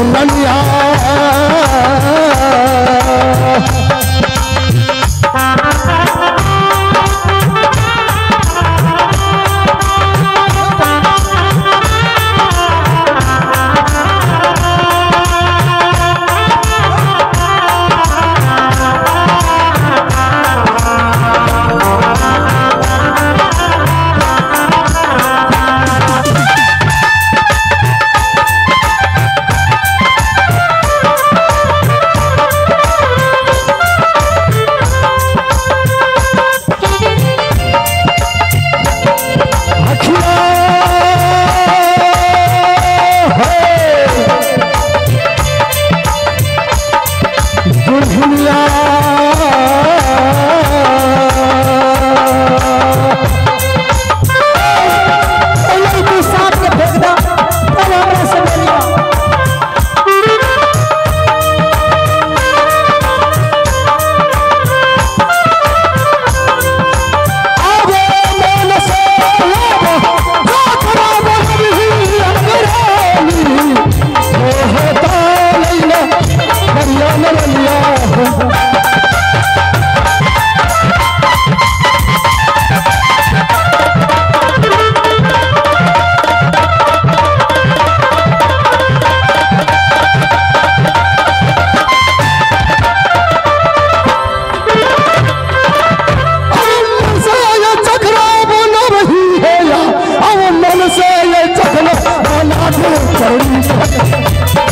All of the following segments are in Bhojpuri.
दुल्हनिया अखिया दुल्हनिया पहले तू साथ के फेंक दो तब हमरा से बोलियो आवे मन से लावा गाथरा बहरी अंगरानी होता लैला बरिया नरलिया मन से ये चखना बना रही है या अब मन से ये चखना बना दे चढ़ी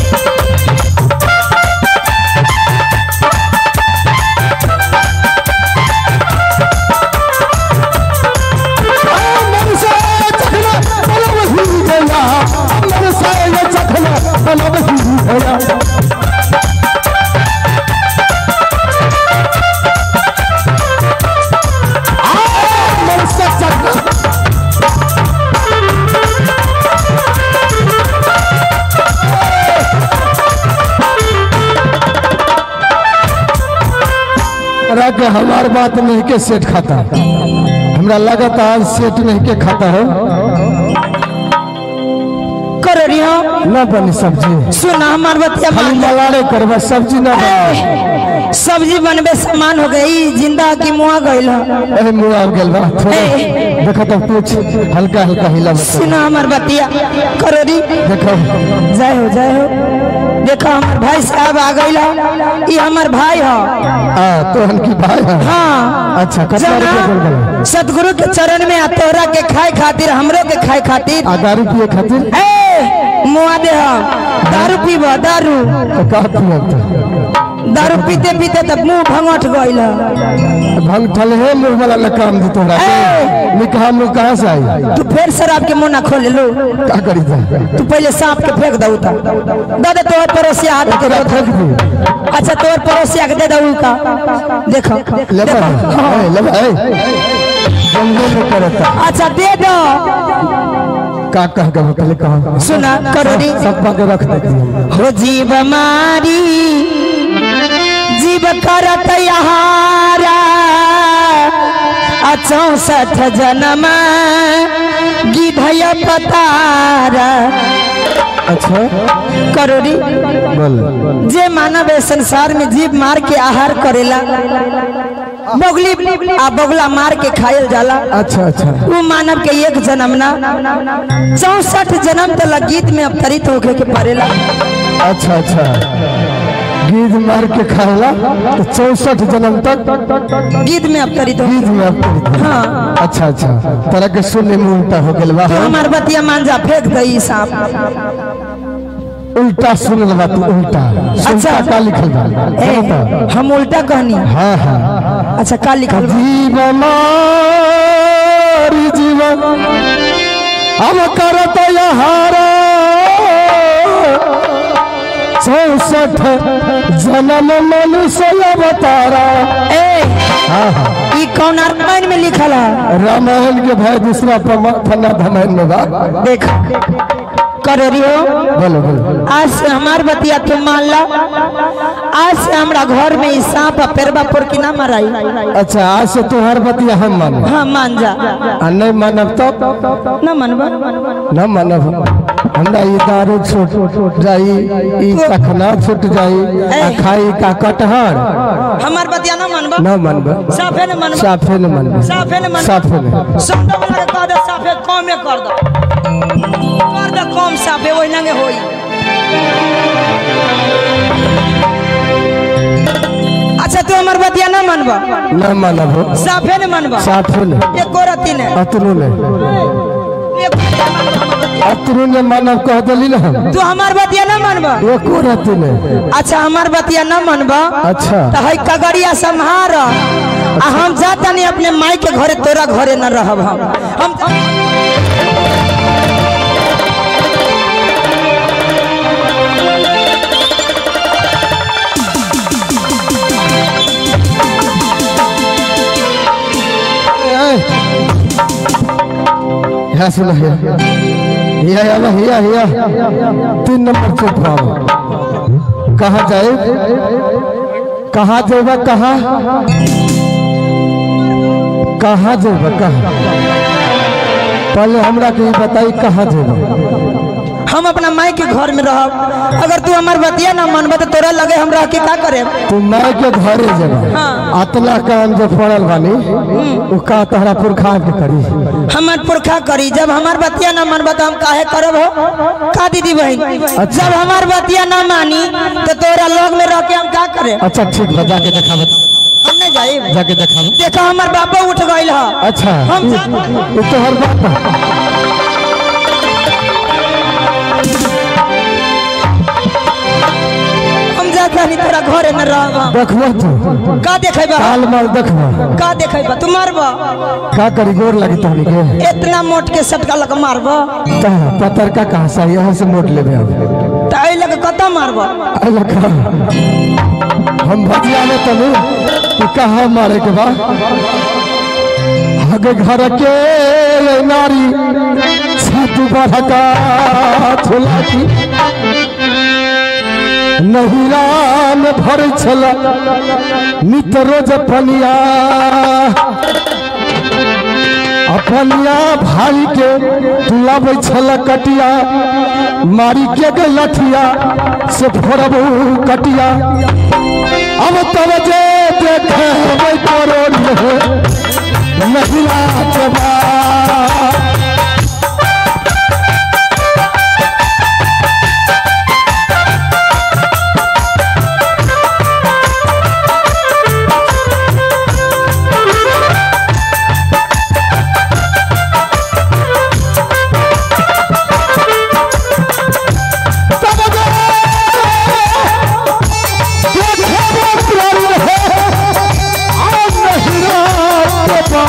मन से ये चखना बना रही है या मन से ये चखना बना रही है या मन से चखना तोरा के हमार बात नहीं के सेट खाता हमरा लगता आज सेट नहीं के खाता है कर रियो न बनी सब्जी सुना हमार बतिया खाली मान मलाड़े करबा सब्जी न बनी ए, सब्जी बनबे सामान हो गई जिंदा की मुआ गइल ह। ए मुआ गेल बा थोड़ा ए। देखो तो कुछ हल्का हल्का हिला बता सुना हमार बतिया करो री देखो जय हो जय हो देखो हमार भाई साहब आ गइल ह। ई हमार भाई ह आ तो हल्की भाई है हाँ अच्छा कितना रुपया बोल जना गए सतगुरु के चरण में आ तोहरा के खाए खातिर हमरो के खाए खातिर आ दारू पिए खातिर ए मुआ दे हम दारू पीब दारू तो का पिए तो दारू पीते पीते तब मुंह भंगट गइल ह। भंग ठल है मुंह वाला न काम दी तोहरा ए। निकाह मुंह कहाँ से आई तू फिर शराब के मुंह ना खोले लो का करी था तू पहले सांप के फेंक दऊ ता दादा तोहर पड़ोसिया हाथ के तोरा दो फेंक दी अच्छा तोहर पड़ोसिया के दे दऊ का देखो लेबा देखो ए लेबा ए जंगल में करता अच्छा दे दो का कह के पहले कहा सुना करो री सब पा के रख देती हम हो जीव मारी जीव करत यहारा आ चौसठ जन्म गिधय पतारा अच्छा करोरी बोल जे मानव है संसार में जीव मार के आहार करेला बगली आ बगला मार के खायल जाला अच्छा अच्छा वो मानव के एक जन्म ना चौसठ जन्म तक गीत में अवतरित होके के पड़ेला अच्छा अच्छा गीत मार के खाएला तो चौसठ जन्म तक गीत में अवतरित हो गीत में अपनी थी। हाँ अच्छा अच्छा तरह के सुनने में उल्टा हो गेल बा तो हमार बतिया मांझा फेंक दई सांप उल्टा सुन लगा तू उल्टा सुनता अच्छा। का लिखल बा ए, सुनता? हम उल्टा कहनी हाँ हाँ अच्छा का लिखल बा? जीवन जीवन हम करत यहारा चौसठ जन्म मनुष्य अवतारा ए हाँ हाँ ई कौन रामायण में लिखल है रामायण के भाई दूसरा पमा- फन्ना धमायन में बा देख कर रियो बोलो बोलो आज से हमार बतिया तुम मान ला आज से हमरा घर में ई सांप आ पेरवा पर की ना मराई अच्छा आज से तुम्हार बतिया हम मानो हाँ मान जा आ नहीं मानब तो ना मनबा न मानब हमरा ई दारू छूट जाई ई चखना छूट जाई आ खाई का कटहर हमार बतिया ना मनबा न मनब साफे न मनबा साफे न मनब साफे न मनबा साफे न सौदा वाला के कह दे साफे कमे कर दो कर दे कम साफे ओइ लंगे होई अच्छा तू हमार बतिया ना मनबा न मनब साफे न मनबा साफे न एक गोरती ने अतरू ने एक अतरू ने मानव कह दिली ना हम तू हमार बतिया ना मनबा एको रति ने अच्छा हमार बतिया ना मनबा अच्छा तो है कगड़िया संहार आ हम जाता नहीं अपने माई के घरे तोरा घरे न रहब हम हम यहाँ सुन हिया हिया हिया हिया हिया तीन नंबर चुप पाओ कहाँ जाए कहाँ जेबा कहाँ कहाँ जेबा कहाँ पहले हमरा के ई बताई कहाँ जेबा हम अपना माई के घर में रहब अगर तू हमार बतिया ना मनबा तो तोरा लगे हम रह के का करे तू माय के घरे जेबा हाँ। अतला काम जो पड़ल बानी उ का तहरा पुरखा के करी हमार पुरखा करी जब हमार बतिया ना मनबा तो हम काहे करब हो का दीदी बहन जब हमार बतिया ना मानी तो तोरा लोग में रह के हम का करे अच्छा ठीक बा जाके देखाब हम नहीं जाए जाके देखाब देखो हमार बाबा उठ गइल ह अच्छा हम ई जा- ई तो हर बात बा। हम जाता नहीं तोरा घरे न रहब देखबो तू का देखेबा काल माल देखबो का देखेबा तू मारबा का करी गोर लगी तहनी के इतना मोट के सटका लग मारबा ता पतर का कहा सा यहाँ से मोट लेबे अब तो आई लग कता मारबा अला का हम भजिया में तनु कि कहा मारे के बा आगे घर के नारी छत बढ़का झोला की नहिरा में भर छल नित रोज पनिया अपनिया भाई के दुलाबै छल कटिया मारी के गए लठिया से फोड़बू कटिया अब तब जे देखे करो महिला के बा तब जे देखे प्रण है आज महिला के बा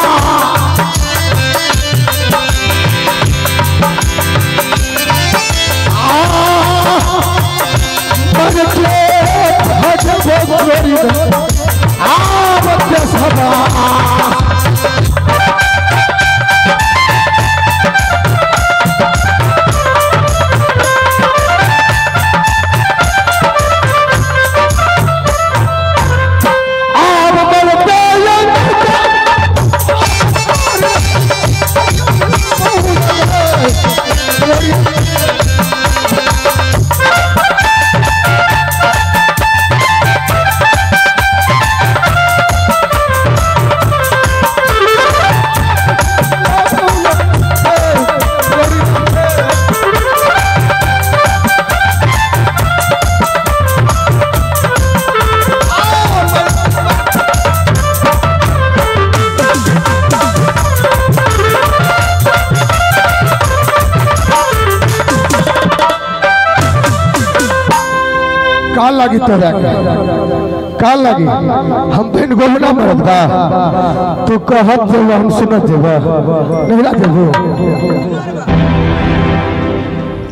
का लगी तोरा के का लगी हम बिन गोमना मरद बा तू कहत जेब हम सुनत जेब नहीं ला जेबो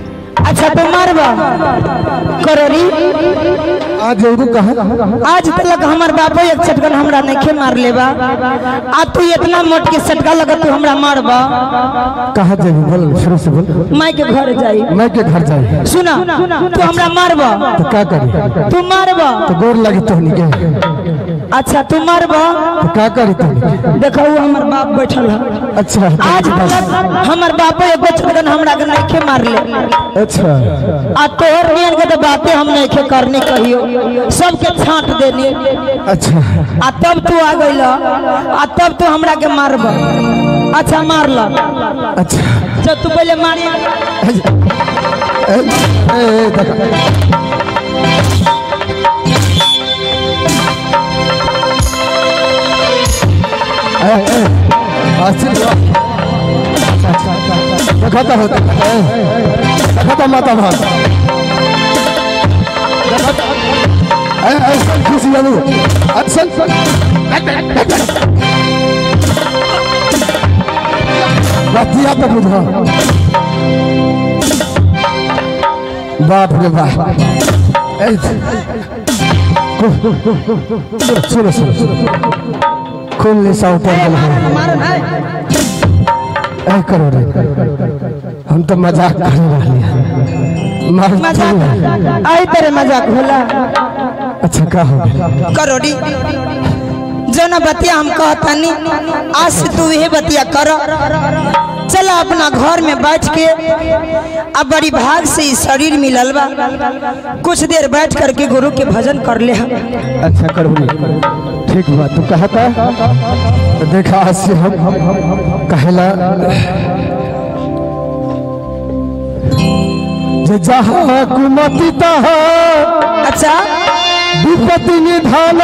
अच्छा तो मारबा करोरी आज एगो कहा आज तक हमार बापो एक चटकन हमरा नहीं मार लेबा आ तू इतना मोट के सटका लगा तू हमरा मारबा कहा जेबी बोल शुरू से बोल माई के घर जाई मैं के घर जाए सुना तू हमरा मारबा तो क्या करी तू मारबा तो गोर लगी तोहनी के अच्छा तू मारबा तो क्या करी तोहनी देखो वो हमर बाप बैठल है अच्छा आज तक हमर बापो एगो चटकन हमरा के नहीं मार ले अच्छा आ तोहर नियन के तो बातें हम नहीं करने कहियो सबके छांट देने अच्छा आ तब तू आ गइल आ तब तू हमरा के मारब अच्छा मार ल अच्छा जब तू पहले मारी ए, ए, ए, देखा ए, ए, आसिफ बा। देखा तो होता ए, देखा तो माता भाग देखा तो- ए, ऐसा खुशी जानू ऐसा बतिया पे बुझा बाप रे बाप ए, सुनो सुनो सुनो खून निशा उतर गल है ए करो रे हम तो मजाक कर रहे हैं मार मजाक आई तेरे मजाक होला अच्छा का हो गया करोड़ी जो ना बतिया हम कहतानी आज से तू यही बतिया कर चला अपना घर में बैठ के अब बड़ी भाग से ई शरीर मिलल बा कुछ देर बैठ करके गुरु के भजन कर ले हम अच्छा करो ठीक बा तू कहता तो देखा आज से हम कहला जे जहाँ कुमति तहाँ अच्छा विपत्ति निधान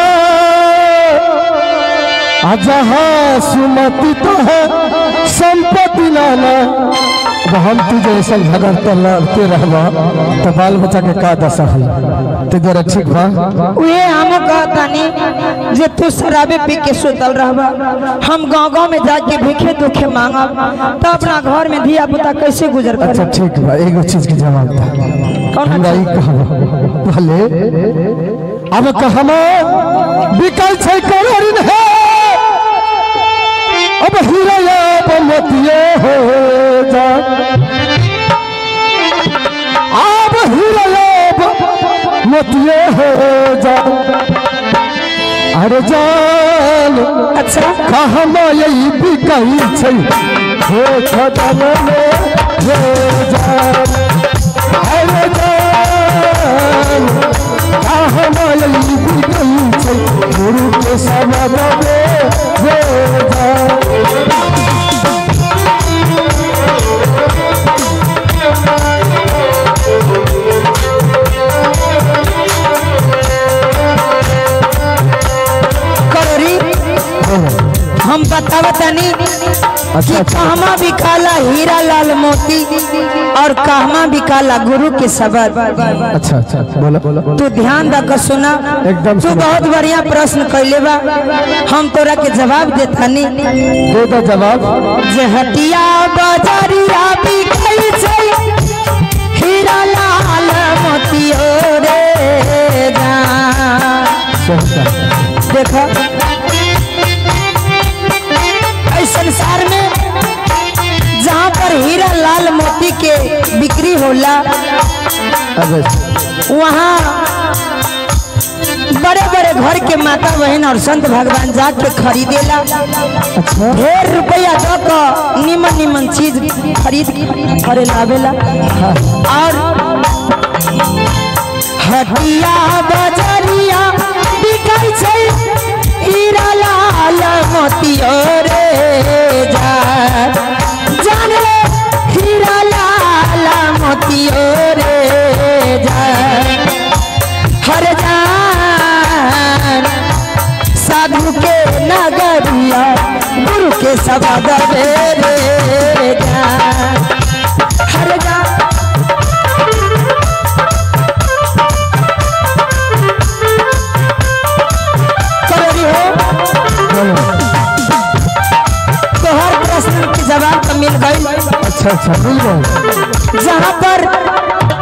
आ जहाँ सुमति तहाँ संपत्ति नाना अब हम तू जैसा झगड़ते लड़ते रहबा तो बाल बच्चा के का दशा हुई तो जरा ठीक बा उहे हम कहतानी जे तू शराबे पी के सुतल रहबा हम गांव गांव में जाके भीखे दुखे मांगब तो अपना घर में धिया पुता कैसे गुजर अच्छा कर ठीक बा एगो चीज के जवाब था कौन हमरा ई कहबा पहले अब कहमा बिकल छै करोड़िन है अब हीरा अब मोतिये हो जा अब हीरा अब मोतिये हो जा अरे जान अच्छा कहमा यही बिकल छै हो खतम में हो जान अरे जान कहमा यही बिकल छै गुरु के समझ में हो जान करोरी हम बतावतनी कि कहमा बिकाला हीरा लाल मोती और कहमा बिकाला गुरु के शब्द अच्छा अच्छा बोलो बोलो तू ध्यान रख सुना एकदम तू सुना। बहुत बढ़िया प्रश्न कैले बा हम तोरा के जवाब देतानी दे दो जवाब जे हटिया बजरिया बिकै छै हीरा लाल मोती रे जान सही कहा। देखो इस संसार में जहाँ पर हीरा लाल मोती के बिक्री होला अबे वहाँ बड़े बड़े घर के माता बहन और संत भगवान जाके खरीदेला अच्छा ढेर रुपया दो को निमन निमन चीज खरीद खरे लावेला और हटिया बजरिया बिकाई छै हीरा लाल मोती रे जान जान ले हीरा लाल मोती रे जान हर जान साधु के नगरिया गुरु के सबद रे जान हर जान करोड़ी हो तोहर प्रश्न के जवाब तो मिल गई अच्छा अच्छा मिल गए जहाँ पर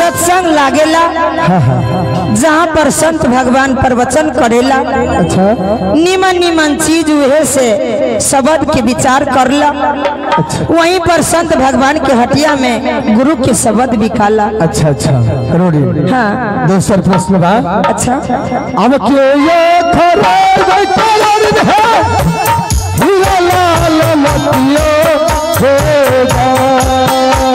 सत्संग लागेला हाँ हाँ जहाँ पर संत भगवान प्रवचन करेला अच्छा निमन निमन चीज उहे से शब्द के विचार करला अच्छा वहीं पर संत भगवान के हटिया में गुरु के शब्द बिकाला अच्छा अच्छा करोड़ी हाँ दूसर प्रश्न बा अच्छा अब के ये खराब कलर है हीरा लाल मतियो होगा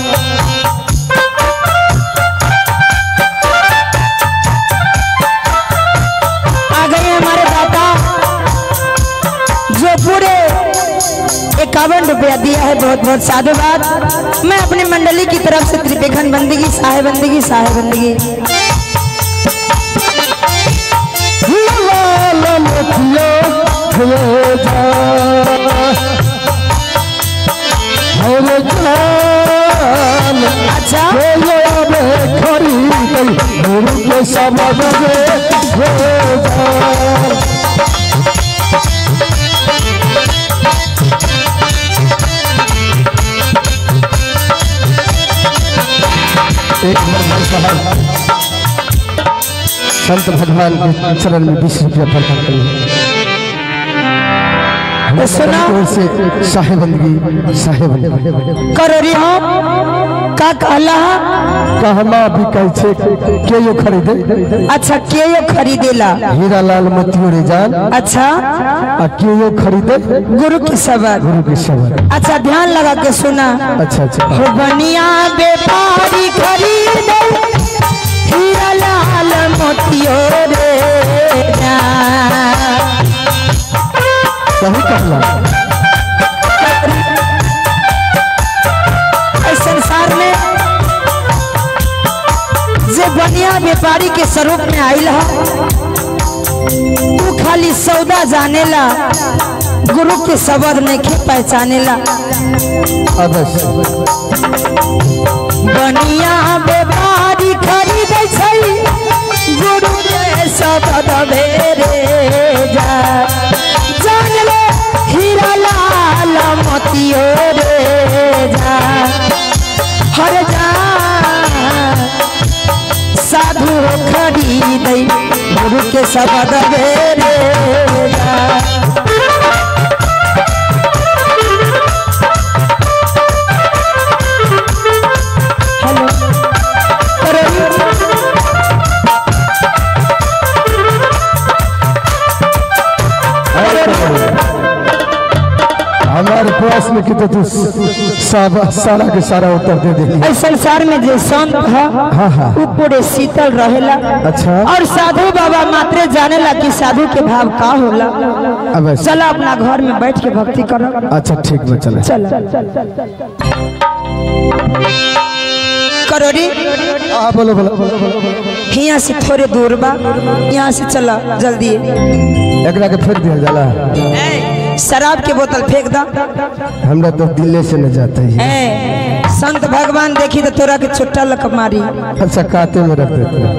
आ गए हमारे दाता जो पूरे इक्यावन रुपया दिया है बहुत बहुत साधुवाद मैं अपनी मंडली की तरफ से त्रिपेखन बंदगी साहेब बंदगी साहेब बंदगी हीरा लाल मतियो होगा अरे जान अच्छा बोलो अब खरीद गुरु के समझ होगा एक नंबर साहब संत भगवान के चरण में बीस रुपया प्रदान करिए तो सुना ओर से साहेबंदगी साहेबंदगी करोरी हो का कहला कहना भी कह छे के यो खरीदे अच्छा के यो खरीदेला हीरा लाल मोतियो रे जान अच्छा आ के यो खरीदे गुरु के शब्द गुरु के सबर अच्छा ध्यान लगा के सुना अच्छा अच्छा हो बनिया व्यापारी खरीदे हीरा लाल मोतियो रे जान। सही कहला इस संसार में जे बनिया व्यापारी के स्वरूप में आयल है तू खाली सौदा जानेला गुरु के शब्द नहीं के पहचानेला अवश्य बनिया व्यापारी खरीदै छै गुरु के शब्द भेरे जा जान ले हीरा लाल मोतियो रे जा हर जा साधु खरीदै गुरु के शब्द भेरे जा हेलो करोड़ी हमारे प्रश्न की तो तू सब सारा के सारा उत्तर दे दे इस संसार में जो संत है हाँ हाँ वो पूरे शीतल रहेला अच्छा और साधु बाबा मात्रे जानेला कि साधु के भाव का होला अवश्य चला अपना घर में बैठ के भक्ति करो अच्छा ठीक बा चले चल करोड़ी हाँ बोलो बोलो बोलो बोलो बोलो। यहाँ से थोड़े दूर बा यहाँ से चला जल्दी एकरा के फेंक दिया जाला शराब के बोतल फेंक दा हमरा तो दिल्ली से न जाते है ए, संत भगवान देखी तो तोरा के छुट्टा लक मारी अच्छा काते में रख देते हैं।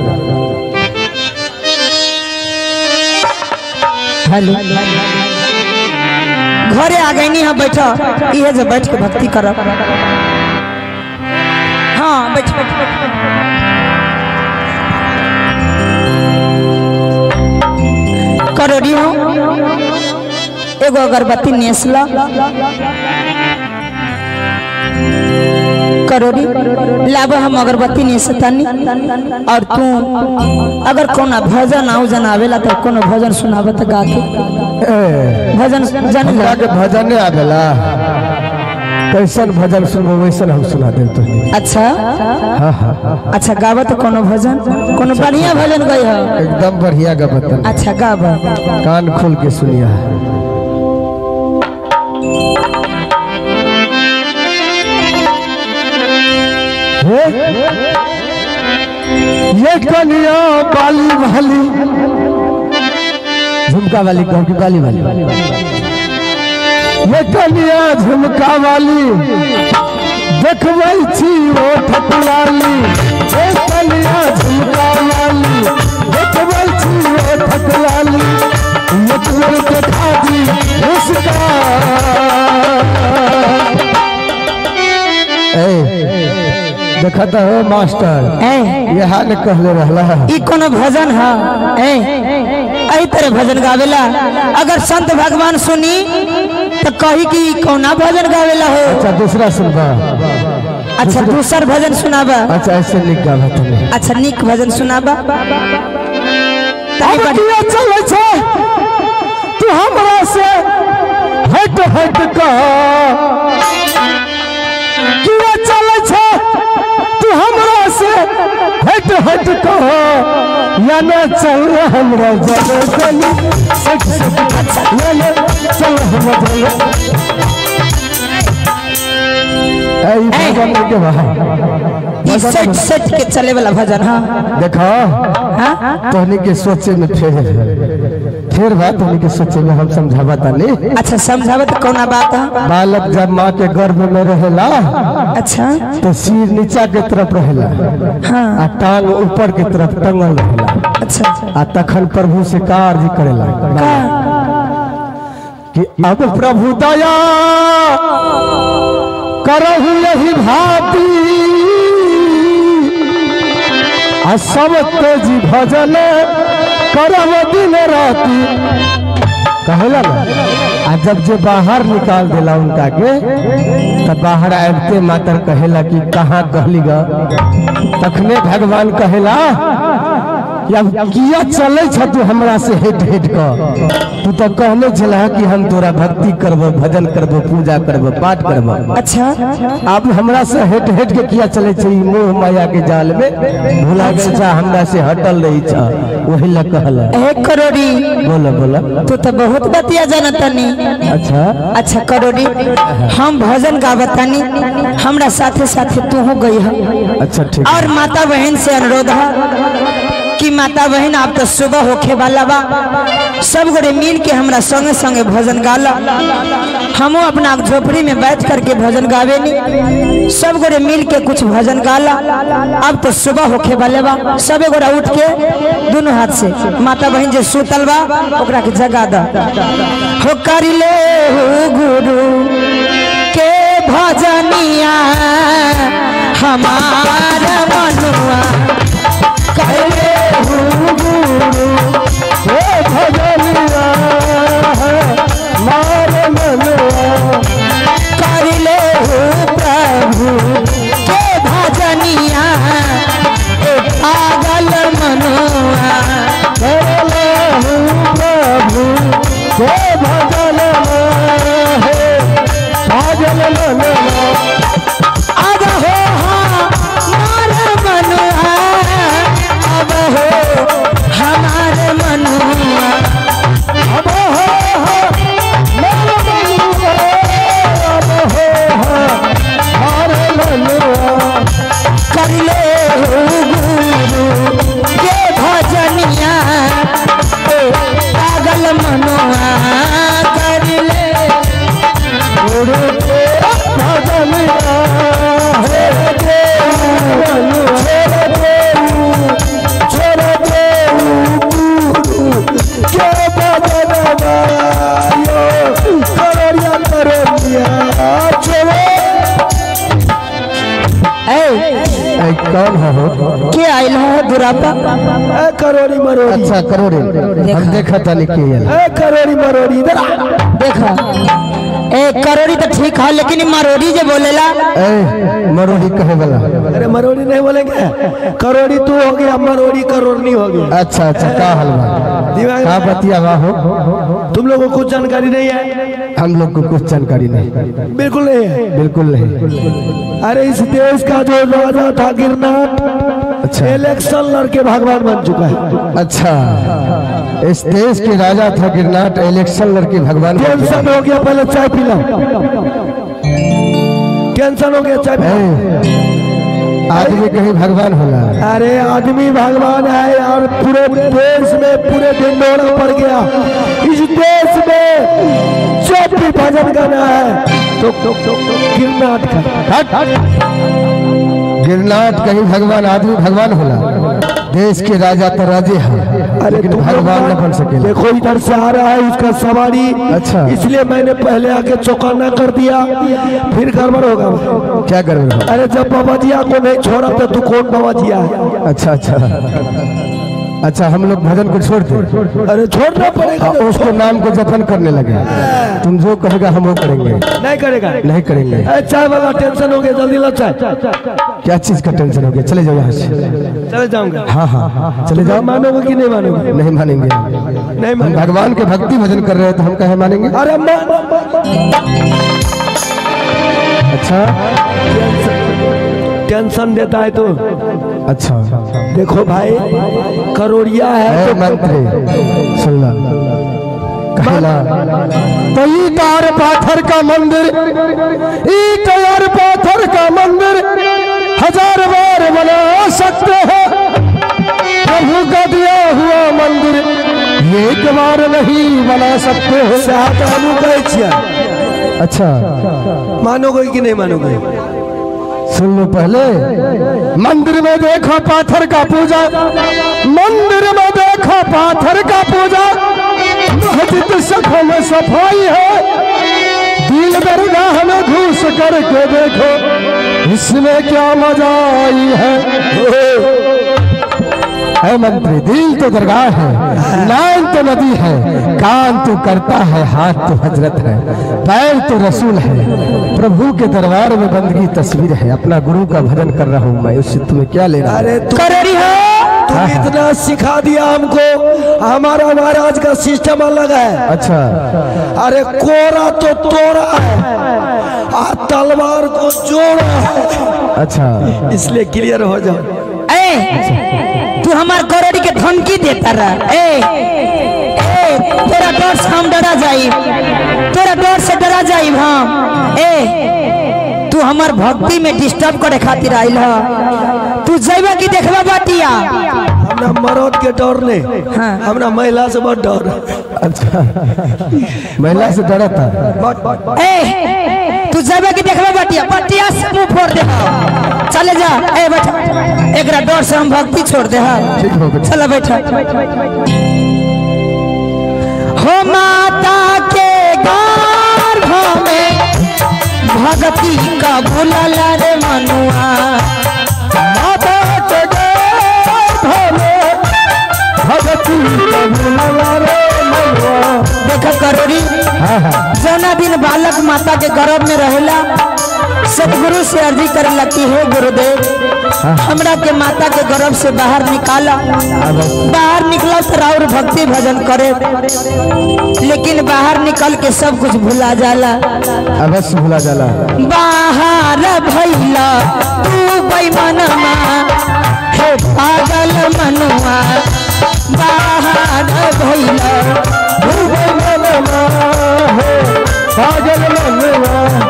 हेलो घरे आ गई हाँ बैठा इहे जो बैठ के भक्ति कर हाँ बैठ बैठ बैठ, बैठ। करोड़ी हो एगो अगरबत्ती नेसला करोड़ी लाभ हम अगरबत्ती नेसतानी और तू अगर कोनो भजन आउजन आवेला तो कोनो भजन सुनावे तो गा के ए, भजन जान हमरा के भजन नहीं आवेला कैसन भजन सुनबो वैसन हम सुना देब तो अच्छा हाँ हाँ हाँ अच्छा गावत कोनो भजन कोनो बढ़िया भजन गई हो एकदम बढ़िया गबतन अच्छा गाव कान खोल के सुनिया ये कनिया बाली वाली झुमका वाली कहूँ की बाली वाली ये कनिया झुमका वाली देखबै छी ओ ठकुराली ये कनिया झुमका वाली देखबै छी ओ ठकुराली एक बेर देखा दी उसका ए देखा तो हो मास्टर ए ये हाल कहले रहला ई कोनो भजन है ए एही तरह भजन गावेला अगर संत भगवान सुनी तो कही कि ई कौना भजन गावेला हो अच्छा दूसरा सुनबा अच्छा दूसर भजन सुनाबा अच्छा ऐसे लिख गावा तुम्हें अच्छा निक भजन सुनाबा तनी बड़ी- किया चले छे तू हमरा से हट हट का किया चले छे तू हमरा से हट हट का या ना चल हमरा जले गली सच सच या ना चल हमरा जले ऐ भगवान के बाहर ई सेट सेट के चले वाला भजन हाँ देखो हाँ तोहनी के सोचे में फेर फेर बात तोहनी के सोचे में हम समझावा तानी अच्छा समझावत कौना बात है बालक जब माँ के गर्भ में रहेला अच्छा तो सिर नीचा के तरफ रहेला हाँ आ टांग ऊपर के तरफ टंगल रहेला अच्छा आ तखन प्रभु से का अर्जी करेला का कि अब प्रभु दया करहु यही भांति आ सब तेजी भजन करब दिन राति कहेला ना आ जब जे बाहर निकाल देला उनका के तब बाहर आबते मातर कहेला कि कहाँ कहली ग तखने भगवान कहेला कि अब किया चले छ तू हमरा से हेट हेट क तू तो कहने छला कि हम तोरा भक्ति करबो भजन करबो पूजा करबो पाठ करबो अच्छा अब हमरा से हेट हेट के किया चले छ ई मोह माया के जाल में भुला गेल छ हमरा से हटल रही छ वही ला कहला ए करोड़ी बोलो बोलो तू तो बहुत बतिया जानतनी अच्छा अच्छा करोड़ी हम भजन गावतानी हमरा साथे साथे तू हो गई है अच्छा ठीक और माता बहन से अनुरोध है कि माता बहन आप तो सुबह होखे वाला बा सब गोरे मिल के हमरा संगे संगे भजन गाला हमो अपना झोपड़ी में बैठ करके भजन गावे नी सब गोरे मिल के कुछ भजन गाला अब तो सुबह होखे वाले बा सबे गोरा उठ के दोनों हाथ से माता बहन जे सुतल बा ओकरा के जगा दा हो कर ले हो गुरु के भजनिया हमार मनुआ करे हे भजनिया मार मनवा कर ले प्रभु के भजनिया ए पागल मनुआ करला हूँ प्रभु हे भजन हे भजन मनवा अब हो हमार मनुआ अब हो हमार मनुआ अब हो हो मन मनवा अब हो हो मार मनवा कर ले गुरु के भजनिया ए पागल मनुआ कर ले गुरु के भजनिया हे देव छोड़ देऊ छोड़ देऊ गुरु के भजनवा यो कररिया कररिया छोड़े ए ऐ कौन है हो के आइल हो दुरापा ए करोड़ी मरोड़ी अच्छा करोड़ी हम देखा था लिखी है ए करोड़ी मरोड़ी इधर आ। देखा ए करोड़ी तो ठीक है लेकिन ई मरोड़ी जे बोलेला ए मरोड़ी कहे वाला अरे मरोड़ी नहीं बोलेंगे करोड़ी तू हो गया मरोड़ी करोड़नी हो गई अच्छा अच्छा का हलवा दिमाग का में- बतिया हो तुम लोगों को कुछ जानकारी नहीं है हम लोग को कुछ जानकारी नहीं बिल्कुल नहीं है बिल्कुल नहीं अरे इस देश का जो राजा था गिरनाथ अच्छा इलेक्शन लड़के भगवान बन चुका है अच्छा इस देश के राजा था गिरनाट इलेक्शन लड़के भगवान का टेंशन हो गया पहले चाय पी लो टेंशन हो गया चाय पी लो। ए, आदमी कहीं भगवान होला अरे आदमी भगवान है और पूरे देश में पूरे ढिंडोरा पड़ गया इस देश में जब भी भजन गाना है तो, तो, तो, तो गिरनाथ का हट हट गिरनाट कहीं भगवान आदमी भगवान होला देश के राजा तो राजे है अरे लेकिन तुम लोग भगवान न ना- बन सके देखो इधर से आ रहा है उसका सवारी अच्छा। इसलिए मैंने पहले आके चौकाना कर दिया फिर गड़बड़ होगा क्या करोगे अरे जब बाबा जिया को नहीं छोड़ा तो तू कौन बाबा जिया है अच्छा अच्छा अच्छा हम लोग भजन को छोड़ दे अरे छोड़ना पड़ेगा और उसको नाम को जतन करने लगे तुम जो कहेगा हम वो करेंगे नहीं करेगा नहीं करेंगे अरे चाय वाला टेंशन हो गया जल्दी ला चाय क्या चीज का टेंशन हो गया चले जाओ यहाँ से चले जाऊंगा हाँ हाँ चले जाओ मानोगे कि नहीं मानोगे नहीं मानेंगे नहीं हम मानोगे भगवान के भक्ति भजन कर रहे हैं तो हम कहे मानेंगे अरे मान अच्छा टेंशन देता है तो अच्छा देखो भाई करोड़िया है है तो मंत्री सुनना कहला तो ईट और पाथर का मंदिर ईट और पाथर का मंदिर हजार बार बना सकते हैं प्रभु का दिया हुआ मंदिर एक बार नहीं बना सकते हो चाहत हमू कहै छियै अच्छा मानोगे कि नहीं मानोगे सुन लो पहले मंदिर में देखो पाथर का पूजा मंदिर में देखो पाथर का पूजा मस्जिद सखों में सफाई है दिल दरगाह में घुस करके देखो इसमें क्या मजा आई है है मंत्री दिल तो दरगाह है नाम तो नदी है कान तो करता है हाथ तो हजरत है पैर तो रसूल है प्रभु के दरबार में बंदगी तस्वीर है अपना गुरु का भजन कर रहा हूँ मैं उससे तुम्हें क्या लेना अरे तू करोड़ी हो तुम इतना सिखा दिया हमको हमारा महाराज का सिस्टम अलग है अच्छा अरे कोरा तो तोड़ा है आ तलवार को जोड़ा है अच्छा इसलिए क्लियर हो जाओ ए तू हमार करोड़ी के धमकी देता रहा ए ए तेरा डर से हम डरा जाई तेरा डर से डरा जाई हम ए तू हमार भक्ति में डिस्टर्ब करे खातिर आइल ह तू जैबा की देखबा बाटिया हमरा मर्द के डर नहीं हाँ। हमरा महिला से बहुत डर अच्छा महिला से डरा था बट बट ए तू जैबा की देखबा बाटिया बाटिया से मुंह फोड़ दे चले जा ए बैठ एकरा डर से हम भक्ति छोड़ दे ठीक हो गया चलो बैठा हो माता के गर्भ में भगती का बुलल रे मनुआ माता के गर्भ में भगती का बुलवा रे मनुआ। देख करोड़ी हाँ हाँ जौना दिन बालक माता के गर्भ में रहेला सतगुरु से अर्जी करे लगती है गुरुदेव हमरा के माता के गर्भ से बाहर निकाला बाहर निकला तो और भक्ति भजन करे लेकिन बाहर निकल के सब कुछ भुला जाला अवश्य भूला जाला बाहर भैला तू बेमनमा हे पागल मनुआ बाहर भैला तू बेमनमा है, पागल मनवा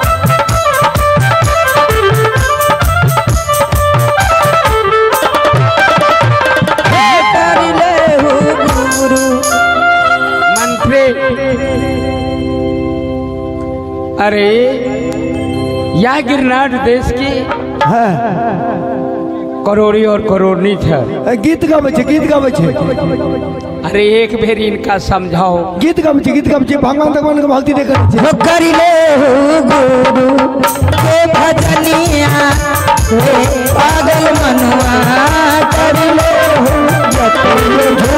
कर ले हो गुरु मंत्री अरे यह गिरनार देश की करोड़ी और करोड़नी था गीत गाबै छै गीत गाबै छै अरे एक बेर इनका समझाओ गीत गाबै छै गीत गाबै छै भगवान भगवान के भक्ति देख छै हो कर ले हो गुरु के भजनिया हे पागल मनुआ कर ले हो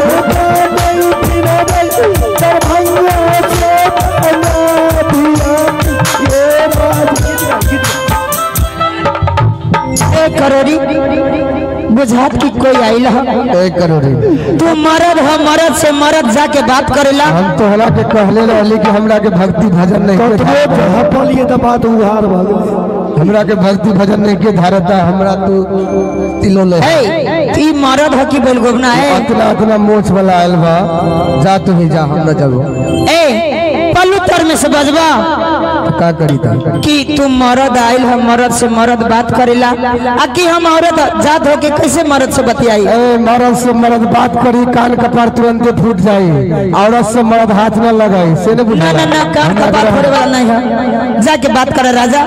ए करोड़ी बुझात की कोई आइल ह एक करोड़ी तू मरद ह मरद से मरद जाके बात करेला हम तो हला के कहले रहली कि हमरा के भक्ति भजन नहीं के कतबो धारता। झपलिए तऽ बात उहार भऽ गेलै हमरा के भक्ति भजन नहीं के धारता हमरा तो तिलो ले ए ई मरद ह की बेलगोबना है अतना अतना मोछ वाला आयल बा जा तू ही जा हम न जाबो ए पल कलू तर में से बजबा तो का करी था कि तू मर्द आइल है मर्द से मर्द बात करेला आ कि हम औरत जात होके कैसे मर्द से बतियाई ए मर्द से मर्द बात करी कान कपार तुरंत फूट जाए औरत से मर्द हाथ न लगाए से न ना बुझा ना ना कान का बात करे वाला नहीं है जाके बात करे राजा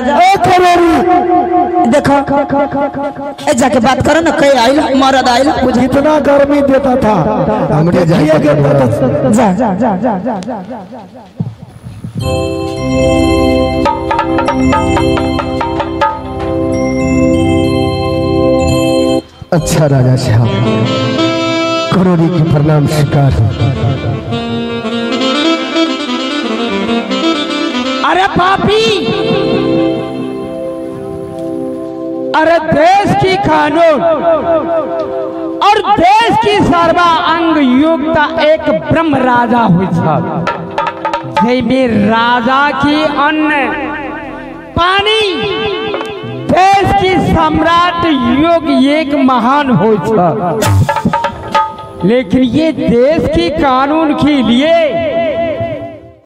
देखो ए जाके बात करो ना कहीं आइल मर्द आइल बुझा कितना गर्मी देता था हमरे जाए देखिए के कि पड़ेगा। जा जा जा जा जा जा जा अच्छा राजा साहब करोड़ी के प्रणाम स्वीकार हो अरे पापी अरे देश की कानून और देश की सर्वा अंग योग्यता एक ब्रह्म राजा हुई सब जैमे राजा की अन्न पानी देश की सम्राट योग एक महान हो सब लेकिन ये देश की कानून के लिए